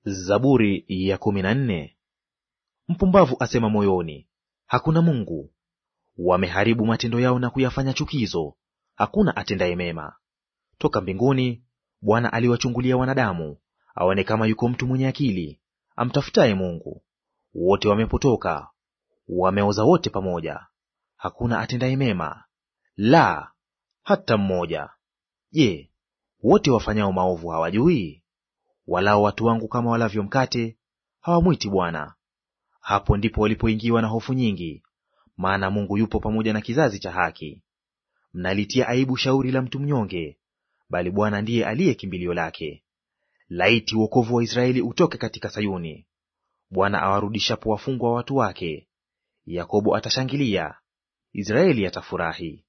Zaburi ya kumi na nne. Mpumbavu asema moyoni, hakuna Mungu. Wameharibu matendo yao na kuyafanya chukizo, hakuna atendaye mema. Toka mbinguni Bwana aliwachungulia wanadamu, aone kama yuko mtu mwenye akili amtafutaye Mungu. Wote wamepotoka, wameoza wote pamoja, hakuna atendaye mema, la hata mmoja. Je, wote wafanyao maovu hawajui? Walao watu wangu kama walavyo mkate, hawamwiti Bwana. Hapo ndipo walipoingiwa na hofu nyingi, maana Mungu yupo pamoja na kizazi cha haki. Mnalitia aibu shauri la mtu mnyonge, bali Bwana ndiye aliye kimbilio lake. Laiti wokovu wa Israeli utoke katika Sayuni! Bwana awarudishapo wafungwa wa watu wake, Yakobo atashangilia, Israeli atafurahi.